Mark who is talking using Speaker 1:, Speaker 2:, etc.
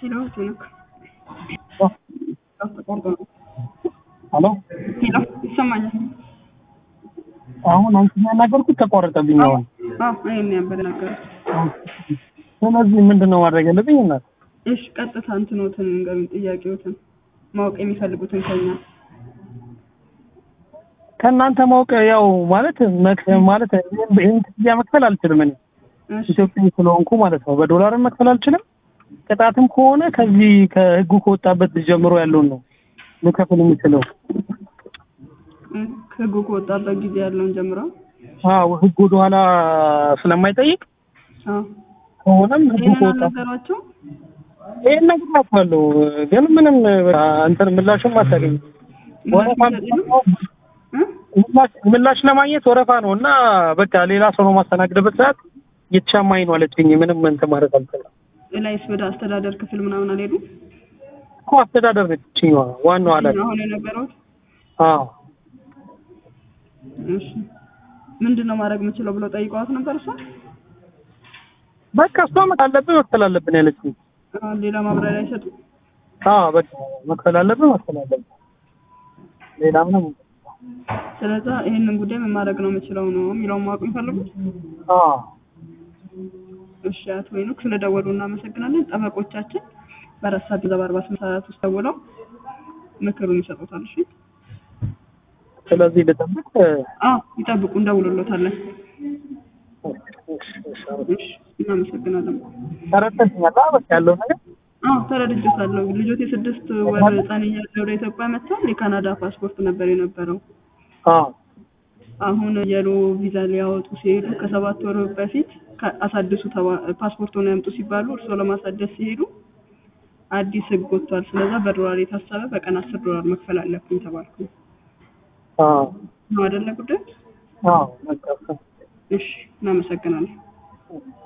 Speaker 1: ሄሎ ሄኖክ ተቋርጦ ነው።
Speaker 2: ሄሎ
Speaker 1: ሄሎ ይሰማኛል?
Speaker 2: አሁን አንቺ ያናገርኩት ተቋረጠብኝ። አሁን
Speaker 1: አዎ እኔ ነበር የናገሩት።
Speaker 2: ስለዚህ ምንድን ነው ማድረግ ያለብኝ? እናት
Speaker 1: እሺ ቀጥታ እንትኖትን ንገሩኝ፣ ጥያቄዎትን ማወቅ የሚፈልጉትን ከኛ
Speaker 2: ከእናንተ ማወቅ ያው ማለት መክ- ማለት ይህን ክፍያ መክፈል አልችልም እኔ
Speaker 1: እሺ
Speaker 2: ኢትዮጵያ ስለሆንኩ ማለት ነው። በዶላርም መክፈል አልችልም። ቅጣትም ከሆነ ከዚህ ከህጉ ከወጣበት ጀምሮ ያለውን ነው ልከፍል የምችለው።
Speaker 1: እ- ህጉ ከወጣበት ጊዜ ያለውን ጀምሮ
Speaker 2: አዎ ህግ ወደኋላ ስለማይጠይቅ
Speaker 1: አዎ
Speaker 2: ከሆነም ህጉ
Speaker 1: ይህንን
Speaker 2: ከወጣ
Speaker 1: አልነገሯቸው
Speaker 2: ይህን ነግራችኋለሁ፣ ግን ምንም እንትን ምላሽም አታገኝም። ወረፋ ምላሽ ምላሽ ለማግኘት ወረፋ ነው እና በቃ ሌላ ሰው ነው ማስተናግድበት ሰዓት እየተሻማኝ ነው አለችኝ። ምንም እንትን ማለት አልችልም
Speaker 1: ላይስ ወደ አስተዳደር ክፍል ምናምን አልሄዱም?
Speaker 2: እኮ አስተዳደር ነች ይችኛዋ ዋናው ኃላፊ።
Speaker 1: አሁን የነበረው
Speaker 2: አዎ
Speaker 1: እሺ ምንድን ነው ማድረግ የምችለው ብለው ጠይቀዋት ነበር እሷ
Speaker 2: በቃ እሷ መክፈል አለብን መክፈል አለብን ያለችኝ።
Speaker 1: አሁን ሌላ ማብራሪያ አይሰጡም?
Speaker 2: አዎ በቃ መክፈል አለብን መክፈል አለብን ሌላ ምንም
Speaker 1: ስለዛ ይህንን ጉዳይ ምን ማድረግ ነው የምችለው ነው የሚለውን ማወቅ የሚፈልጉት?
Speaker 2: አዎ
Speaker 1: እሺ አቶ ሄኖክ ስለደወሉ እናመሰግናለን። ጠበቆቻችን በአራት ሰዓት ገንዘብ አርባ ስምንት ሰዓት ውስጥ ደውለው ምክሩን ይሰጡታል። እሺ
Speaker 2: ስለዚህ ልጠብቅ
Speaker 1: አዎ ይጠብቁ፣ እንደውልሎታለን።
Speaker 2: እሺ፣ እሺ፣
Speaker 1: እሺ እናመሰግናለን።
Speaker 2: ተረድተሽኛል? አዎ በቃ ያለው ነገር
Speaker 1: አዎ ተረድቼታለሁ። ልጆት የስድስት ወር ህፃን እያለ ወደ ኢትዮጵያ መጥተው የካናዳ ፓስፖርት ነበር የነበረው።
Speaker 2: አዎ
Speaker 1: አሁን የሎ ቪዛ ሊያወጡ ሲሄዱ ከሰባት ወር በፊት ከ- አሳድሱ ተባ- ፓስፖርቱን ያምጡ ሲባሉ እርስዎ ለማሳደስ ሲሄዱ አዲስ ህግ ወጥቷል። ስለዛ በዶላር የታሰበ በቀን አስር ዶላር መክፈል አለብኝ ተባልኩ።
Speaker 2: አዎ
Speaker 1: ነው አይደለ ጉዳይ?
Speaker 2: አዎ በቃ
Speaker 1: እሺ እናመሰግናለን።
Speaker 2: እሺ።